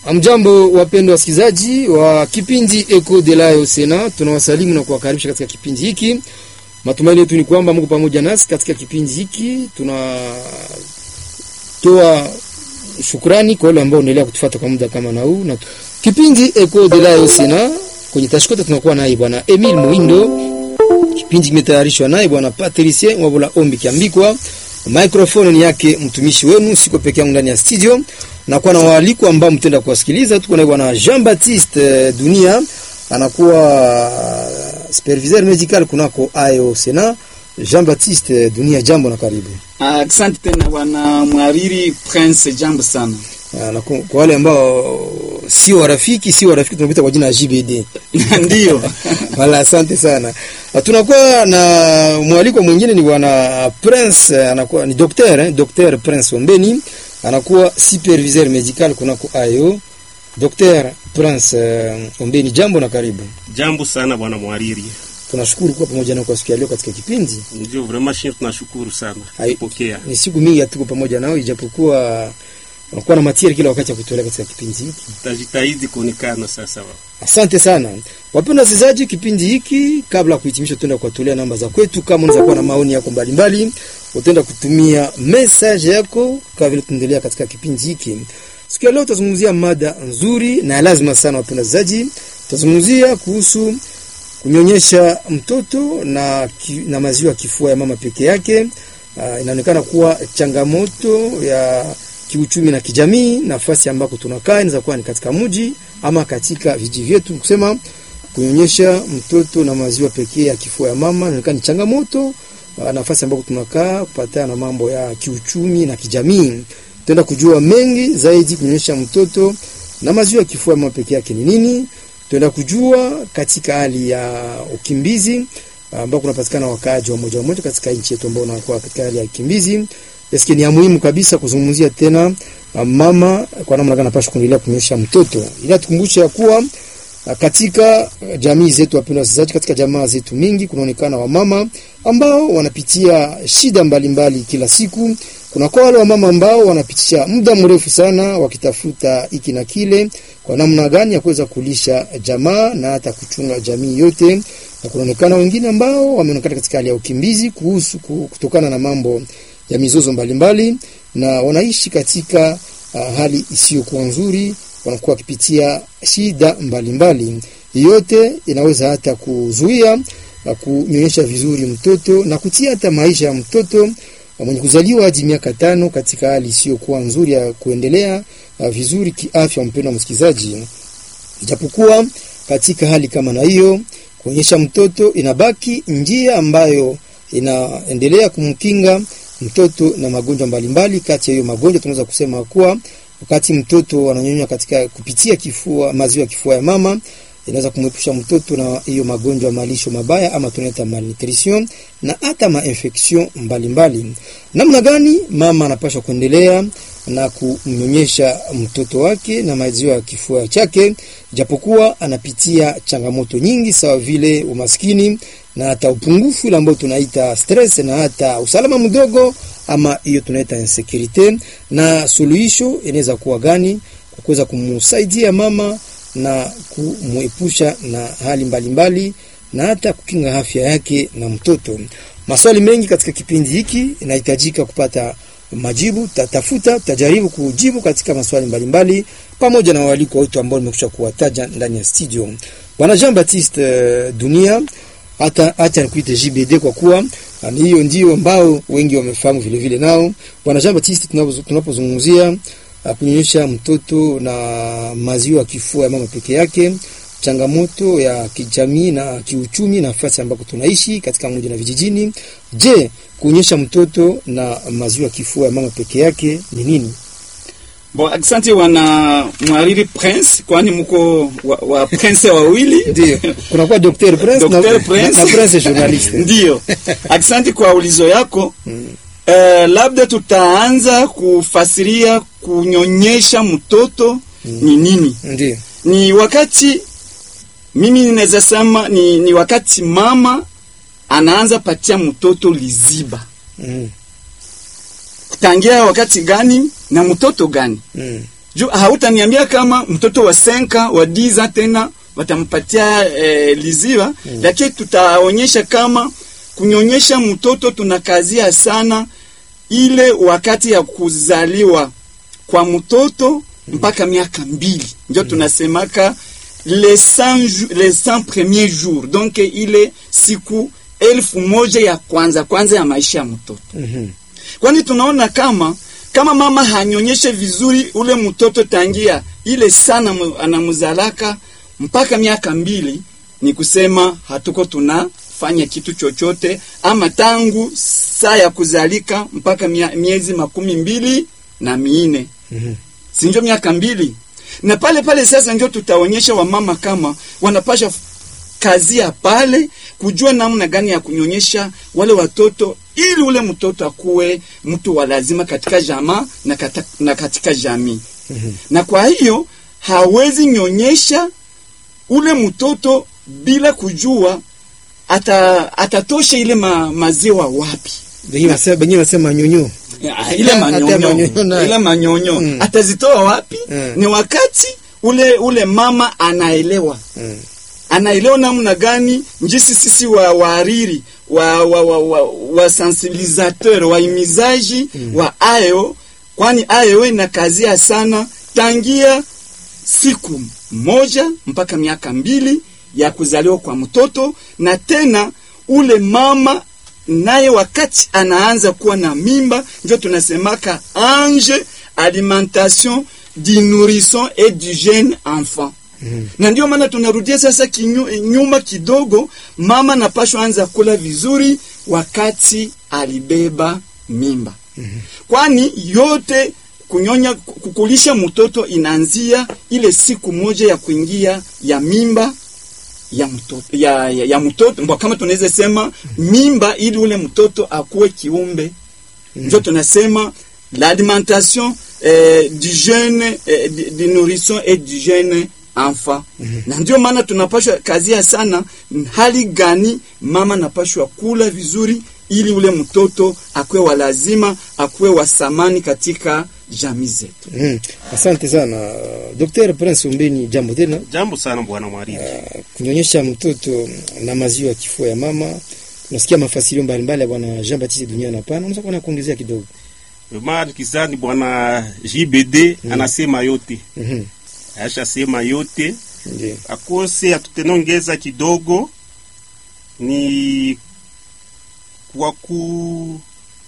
Amjambo, wapendwa wasikilizaji wa kipindi Eco de la Sena, tunawasalimu na kuwakaribisha katika kipindi hiki. Matumaini yetu ni kwamba mko pamoja nasi katika kipindi hiki. Tunatoa shukrani kwa wale ambao wanaendelea kutufuata kwa muda kama na huu. Na kipindi Eco de la Sena kwenye tashkota tunakuwa naye bwana Emil Muindo. Kipindi kimetayarishwa naye bwana Patricien Wabula Ombi Kiambikwa. Microphone ni yake mtumishi wenu, siko peke yangu ndani ya studio na kwa na waalikwa ambao mtenda kuwasikiliza. Tuko na bwana Jean Baptiste Dunia, anakuwa superviseur medical kunako AYO Sena. Jean Baptiste Dunia, jambo na karibu. Asante uh, tena bwana mwariri Prince, jambo sana. Uh, na kwa wale ambao si warafiki si warafiki tunakuita kwa jina JBD ndio wala, asante sana. Uh, tunakuwa na mwalikwa mwingine ni bwana Prince, anakuwa ni docteur eh, docteur Prince Ombeni anakuwa superviseur medical kunako ayo. Dr. Prince uh, Ombeni, jambo na karibu. Jambo sana bwana mwariri, tunashukuru kuwa pamoja na kwa siku ya leo katika kipindi. Ndio vraiment shir, tunashukuru sana kupokea. Ni siku mingi hatuko pamoja nao, ijapokuwa unakuwa na matieri kila wakati ya kutolea katika kipindi hiki. Tutajitahidi kuonekana sasa. Asante sana wapenda wasikilizaji, kipindi hiki kabla ya kuhitimisha, tutaenda kuwatolea namba za kwetu. Kama unaweza kuwa na maoni yako mbalimbali, utaenda kutumia message yako kama vile tunaendelea katika kipindi hiki. Siku ya leo tutazungumzia mada nzuri na lazima sana, wapenda wasikilizaji, tutazungumzia kuhusu kunyonyesha mtoto na, ki, na maziwa kifua ya mama peke yake. Uh, inaonekana kuwa changamoto ya kiuchumi na kijamii. Nafasi ambako tunakaa inaweza kuwa ni katika mji ama katika vijiji vyetu, kusema kunyonyesha mtoto na maziwa pekee ya kifua ya mama inaonekana ni changamoto. Uh, nafasi ambako tunakaa kupatana na mambo ya kiuchumi na kijamii, tutaenda kujua mengi zaidi. Kunyonyesha mtoto na maziwa ya kifua ya mama pekee yake ni nini? Tutaenda kujua katika hali ya ukimbizi ambao kunapatikana wakaaji wa moja wa moja katika nchi yetu ambao wanakuwa katika hali ya ukimbizi. Eske ni ya muhimu kabisa kuzungumzia tena mama kwa namna gani anapaswa kuendelea kunyonyesha mtoto, ili tukumbushe ya kuwa katika jamii zetu, wapendwa wasikilizaji, katika jamaa zetu mingi kunaonekana wamama ambao wanapitia shida mbalimbali mbali kila siku. Kuna kwa wale wamama ambao wanapitisha muda mrefu sana wakitafuta hiki na kile, kwa namna gani ya kuweza kulisha jamaa na hata kuchunga jamii yote, na kunaonekana wengine ambao wameonekana katika hali ya ukimbizi kuhusu kutokana na mambo ya mizozo mbalimbali mbali, na wanaishi katika uh, hali isiyokuwa nzuri, wanakuwa wakipitia shida mbalimbali. Yote inaweza hata kuzuia uh, kunyonyesha vizuri mtoto na kutia hata maisha ya mtoto uh, mwenye kuzaliwa hadi miaka tano katika hali isiyokuwa nzuri ya kuendelea uh, vizuri kiafya. Mpendwa msikilizaji, ijapokuwa katika hali kama na hiyo, kuonyesha mtoto inabaki njia ambayo inaendelea kumkinga mtoto na magonjwa mbalimbali. Kati ya hiyo magonjwa tunaweza kusema kuwa wakati mtoto ananyonya katika kupitia kifua, maziwa ya kifua ya mama inaweza kumwepusha mtoto na hiyo magonjwa malisho mabaya ama tunaita malnutrition na hata mainfection mbalimbali. Namna gani mama anapaswa kuendelea na kumnyonyesha mtoto wake na maziwa ya kifua chake, japokuwa anapitia changamoto nyingi sawa vile umaskini na hata upungufu ile ambayo tunaita stress na hata usalama mdogo ama hiyo tunaita insecurity. Na suluhisho inaweza kuwa gani kwa kuweza kumsaidia mama na kumuepusha na hali mbalimbali mbali, na hata kukinga afya yake na mtoto. Maswali mengi katika kipindi hiki inahitajika kupata majibu, tatafuta tajaribu kujibu katika maswali mbalimbali mbali, pamoja na waalikwa wetu ambao nimekusha kuwataja ndani ya studio. Bwana Jean Baptiste uh, Dunia hata acha nikuite JBD kwa kuwa hiyo ndio ambao wengi wamefahamu vile vile. Nao bwana Jean Baptiste, tunapozungumzia kunyonyesha mtoto na maziwa ya kifua ya mama peke yake, changamoto ya kijamii na kiuchumi, nafasi ambako tunaishi katika mji na vijijini. Je, kunyonyesha mtoto na maziwa ya kifua ya mama peke yake ni nini? Bon, asante wana mwariri Prince, kwani mko wa, wa Prince wawili ndio kuna kwa Dr. Prince Dr. na, Prince. na, na Prince journaliste ndio. Asante kwa ulizo yako mm. Uh, labda tutaanza kufasiria kunyonyesha mtoto mm. ni nini? Ndio. Ni wakati mimi ninaweza sema ni, ni wakati mama anaanza patia mtoto liziba Mm. kutangia wakati gani na mtoto gani? Mm. juu hautaniambia kama mtoto wa senka wa diza tena watampatia eh, liziwa mm. lakini tutaonyesha kama kunyonyesha mtoto tunakazia sana ile wakati ya kuzaliwa kwa mtoto mpaka miaka mbili ndio tunasemaka les 100 jou- les 100 premiers jours donc ile siku elfu moja ya kwanza kwanza ya maisha ya mtoto Mhm. kwani tunaona kama kama mama hanyonyeshe vizuri ule mtoto tangia ile sana mu- anamzalaka mpaka miaka mbili, ni kusema hatuko tunafanya kitu chochote, ama tangu saa ya kuzalika mpaka mia, miezi makumi mbili na miine Mhm. sinjo miaka mbili na pale pale sasa njo tutaonyesha wamama kama wanapasha kazi ya pale kujua namna gani ya kunyonyesha wale watoto ili ule mtoto akuwe mtu wa lazima katika jamaa na, kata, na katika jamii Mhm. na kwa hiyo hawezi nyonyesha ule mtoto bila kujua ata, atatosha ile ma, maziwa wapi Wengine wanasema wengine wanasema nyonyo. Ya, ile Hata manyonyo manyonyo nayo. ile manyonyo Mm. atazitoa wapi? Mm. Ni wakati ule ule mama anaelewa Mm. anaelewa namna gani njisi sisi wa waariri wa wa wa, wa, wa sensibilisateur waimizaji wa ayo, kwani ayo inakazia sana tangia siku moja mpaka miaka mbili ya kuzaliwa kwa mtoto, na tena ule mama naye wakati anaanza kuwa na mimba, ndio tunasemaka ange alimentation du nourrisson et du jeune enfant na ndio maana tunarudia sasa kinyu, nyuma kidogo, mama napashwa anza kula vizuri wakati alibeba mimba kwani yote kunyonya kukulisha mtoto inaanzia ile siku moja ya kuingia ya mimba ya mtoto ya, ya, ya mtoto mbo kama tunaweza sema mimba ili ule mtoto akuwe kiumbe ndio tunasema l'alimentation eh, du jeune eh, du, du nourrisson et du jeune enfant na ndio maana tunapashwa kazia sana hali gani mama napashwa kula vizuri ili ule mtoto akuwe wa lazima akuwe wa samani katika jamii zetu Mm. Asante sana Dr. Prince Umbeni, jambo tena. Jambo sana bwana Mwariri. Kunyonyesha mtoto na maziwa ya kifua ya mama, tunasikia mafasilio mbalimbali ya bwana Jean Baptiste Dunia na pana, unaweza kuona kuongezea kidogo. Mama kizani bwana JBD anasema yote, Mhm. ashasema yote Ndio. akose atutenongeza kidogo ni kwa ku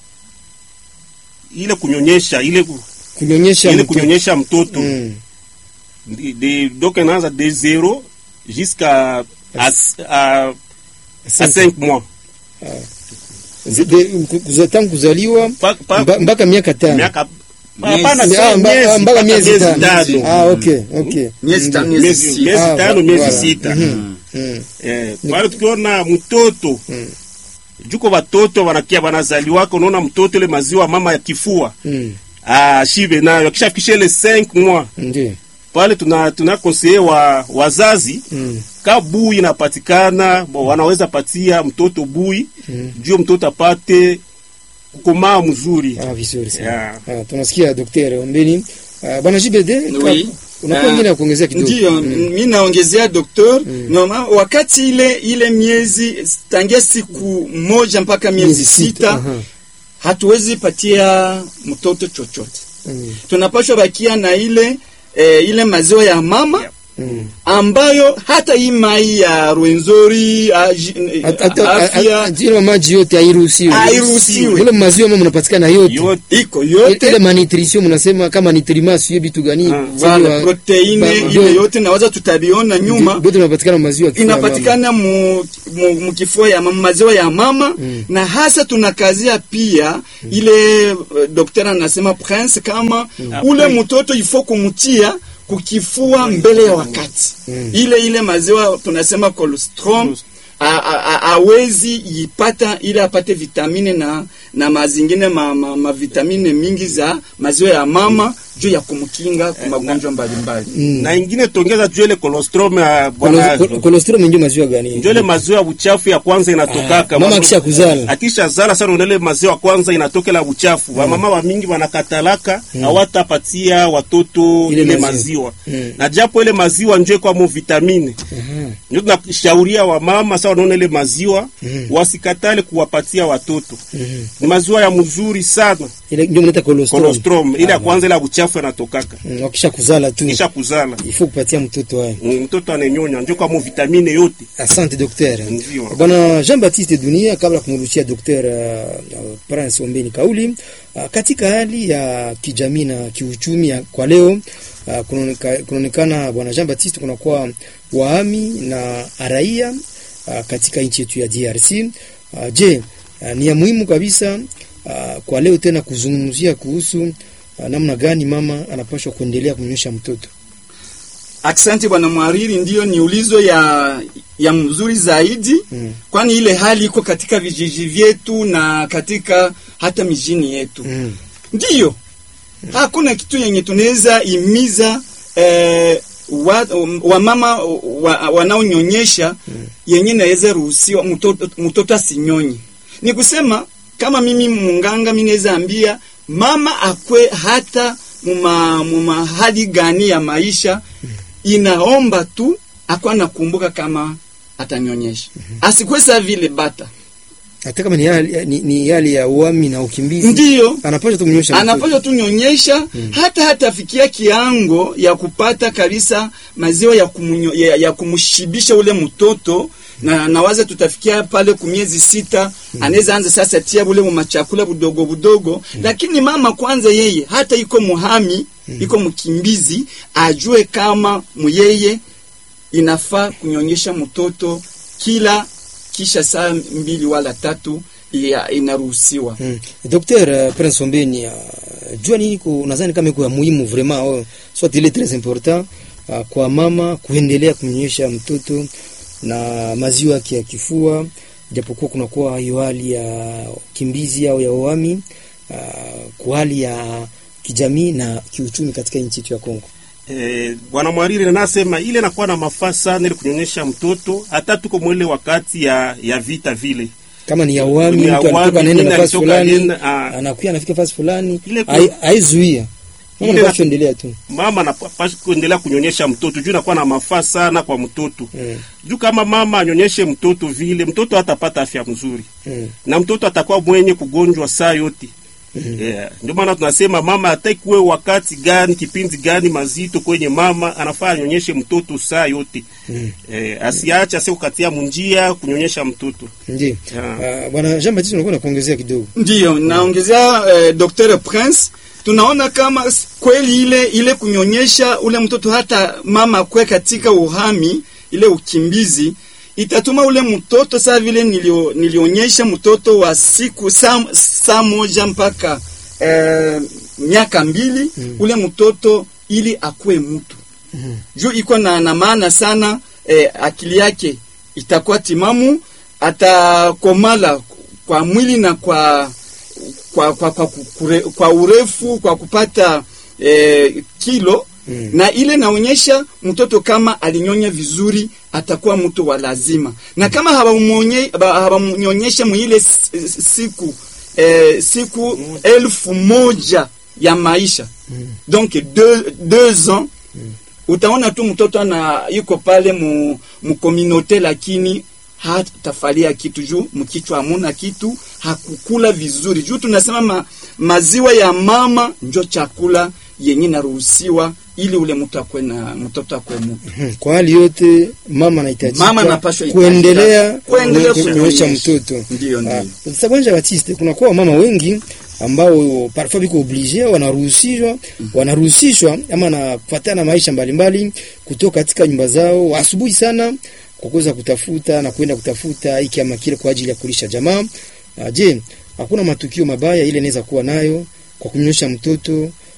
ile kunyonyesha ile ku- Kunyonyesha ile mtoto. kunyonyesha mtoto Mm. de, de, donc inaanza de zero jusqu'à à, à, à Asante. 5 mois Zide- ku- kuza- tangu kuzaliwa Pa- pa- mba- mpaka miaka tano. miaka Miezi. hapana, Ah, sio mba- miezi, ah, mpaka mpaka miezi miezi tano. tano. Ah, okay, okay. Miezi tano, Ndio. miezi Miezi- sita. miezi Ah, tano voilà. miezi sita Mhm. Mm. Eh, pale tukiona mtoto Mm. juko watoto wanakia wanazaliwaka, unaona mtoto ile maziwa mama ya kifua Mm. ah, shibe nayo akishafikisha ile 5 mois Ndio. pale tuna tuna konseye wa wazazi Mm. ka bui inapatikana bo, wanaweza patia mtoto bui Mm. juu mtoto apate kukomaa mzuri Ah, vizuri sana. Yeah. Ah, tunasikia Dr. Ombeni. Ah, bwana JBD, Oui. unakuwa Ah, wengine ya kuongezea kidogo. Ndiyo, Mm. mi naongezea doktor Noma, wakati ile ile miezi tangia siku moja mpaka miezi Miezi sita, sita aha. hatuwezi patia mtoto chochote, Mm. tunapashwa bakia na ile eh, ile maziwa ya mama Yeah. Mm. ambayo hata hii mai ya rwenzori aji- Hata- hata- afya hata- ile maji yote hairuhusiwi. hairuhusiwi Ile maziwa mama mnapatikana yote. yote iko Ile yote ma nutrition mnasema kama nutriment sio vitu gani? Ah, Sio Voilà, wa- proteine ba- ile ndio- yote nawaza tutabiona nyuma ndio- Yote inapatikana maziwa ya kifua ya mama. inapatikana mu, mu, mu kifua ya mama, maziwa ya mama Mm. na hasa tunakazia pia ile uh, daktari anasema prince kama ule Après. mtoto ifo kumtia kukifua mbele ya wakati Mm. ile ile maziwa tunasema colostrum a- a- a- awezi ipata ili apate vitamine na na mazingine ma, ma, ma vitamine mingi za maziwa ya mama juu ya kumkinga kwa magonjwa mbalimbali. Mm. na ingine tongeza juu ile colostrum ya bwana Kolos- kol- Kolostrum ndio maziwa gani? njo ile maziwa ya uchafu ya kwanza inatokaka Ah, mama Mama- akisha kuzala. akisha zala sana unele maziwa ya kwanza inatokela uchafu mm. wamama wa mingi wanakatalaka hawatapatia watoto Ile ile, maziwa. maziwa, Mm. na japo ile maziwa njo kwamo vitamine Mhm. ndio tunashauria wamama sa wanaona ile maziwa Mm. wasikatale kuwapatia watoto Mhm. ni maziwa ya mzuri sana Ile ndio mnaita kolostrum. colostrum ile ya Ah, kwanza ile ya uchafu inatokaka mm, Wakisha kuzala tu. kisha kuzala Ifo kupatia mtoto hayo. Mm, mtoto anenyonya njo kwamo vitamine yote Asante dokter. Ndio. Bwana Jean Baptiste Dunia, kabla kumrushia dokter uh, uh, Prince Ombeni kauli uh, katika hali ya kijamii na kiuchumi ya, kwa leo uh, kunaoneka- kunaonekana bwana Jean Baptiste kunakuwa wahami na raia uh, katika nchi yetu ya DRC. Uh, je, uh, ni ya muhimu kabisa uh, kwa leo tena kuzungumzia kuhusu uh, namna gani mama anapaswa kuendelea kunyonyesha mtoto. Asante bwana mwariri, ndiyo ni ulizo ya ya mzuri zaidi Mm. kwani ile hali iko katika vijiji vyetu na katika hata mijini yetu Mm. ndiyo hakuna kitu yenye tunaweza imiza eh, wa, wamama wa, wanaonyonyesha yenye naweza ruhusiwa mtoto, mtoto asinyonye. Ni kusema kama mimi munganga, mi naweza ambia mama akwe hata muma, muma hali gani ya maisha, inaomba tu akwa nakumbuka kama atanyonyesha, asikwe sa vile bata Hata kama ni hali, ni, ni hali ya uami na ukimbizi ndiyo anapaswa tu kunyonyesha mtoto. anapaswa tu nyonyesha hata hatafikia kiango ya kupata kabisa maziwa ya, kumunyo, ya, ya kumshibisha ule mtoto na nawaza tutafikia pale kumiezi sita anaweza anza sasa tia bule machakula budogo budogo lakini mama kwanza yeye hata iko muhami iko mkimbizi ajue kama muyeye inafaa kunyonyesha mtoto kila kisha saa mbili wala tatu ya inaruhusiwa Mm. Docteur uh, Prince Ombeni uh, jua nini ku nadhani kama iko ya muhimu vraiment oh, soit il est très important uh, kwa mama kuendelea kumnyonyesha mtoto na maziwa yake ya kifua, japokuwa kunakuwa hiyo hali ya kimbizi au ya uhami uh, kwa hali ya kijamii na kiuchumi katika nchi yetu ya Kongo. Eh, bwana Mwariri nasema ile nakuwa na mafaa sana ile kunyonyesha mtoto, hata tuko mwele wakati ya ya vita vile Kama ni ya uhami, Ni ya mtu uhami, alitoka anaenda mwingine nafasi alitoka fulani, anaenda, ah. anakuya anafika nafasi fulani, Ile ku- hai- haizuia mama Ile anapaswa na- endelea tu. mama anapaswa kuendelea kunyonyesha mtoto juu nakuwa na mafaa sana kwa mtoto Mm. juu kama mama anyonyeshe mtoto vile mtoto hatapata afya mzuri Mm. na mtoto atakuwa mwenye kugonjwa saa yote Mhm. yeah. Ndio maana tunasema mama ataikuwe wakati gani kipindi gani mazito kwenye mama anafaa anyonyeshe mtoto saa yote Mm. eh, asiache asikukatia munjia kunyonyesha mtoto Ndiyo. Yeah. Uh, bwana Jean Baptiste unakuwa nakuongezea kidogo. Ndiyo, naongezea eh, Dr. Prince, tunaona kama s- kweli ile ile kunyonyesha ule mtoto hata mama kwe katika uhami ile ukimbizi itatuma ule mtoto saa vile nilio, nilionyesha mtoto wa siku saa, saa moja mpaka eh, miaka mbili Mm. ule mtoto ili akuwe mtu Mhm. juu iko na, na maana sana eh, akili yake itakuwa timamu, atakomala kwa mwili na kwa kwa, kwa, kwa, kure, kwa urefu kwa kupata eh, kilo Mm. na ile naonyesha mtoto kama alinyonya vizuri atakuwa mtu wa lazima, na kama hawamuonye- ba- hawamnyonyesha mwile s- s- siku eh, siku elfu moja ya maisha Mm. donc deux, deux ans utaona tu mtoto ana yuko pale mu, mu communauté lakini hatafalia kitu juu mkichwa hamuna kitu, hakukula vizuri juu tunasema ma, maziwa ya mama njo chakula yenye naruhusiwa ili ule mtu akwe na mtoto akwe mtu. Mhm. Kwa hali yote mama anahitajika Mama anapaswa kuendelea kuendelea kunyonyesha kunyonyesha. mtoto. Ndiyo, ndiyo. Ah, Sasa bwana Baptiste, kuna kwa mama wengi ambao parfois biko oblige wanaruhusishwa wanaruhusishwa ama nafuatana na maisha mbalimbali kutoka katika nyumba zao asubuhi sana kwa kuweza kutafuta na kwenda kutafuta hiki ama kile kwa ajili ya kulisha jamaa. Ah, Je, hakuna matukio mabaya ile inaweza kuwa nayo kwa kunyonyesha mtoto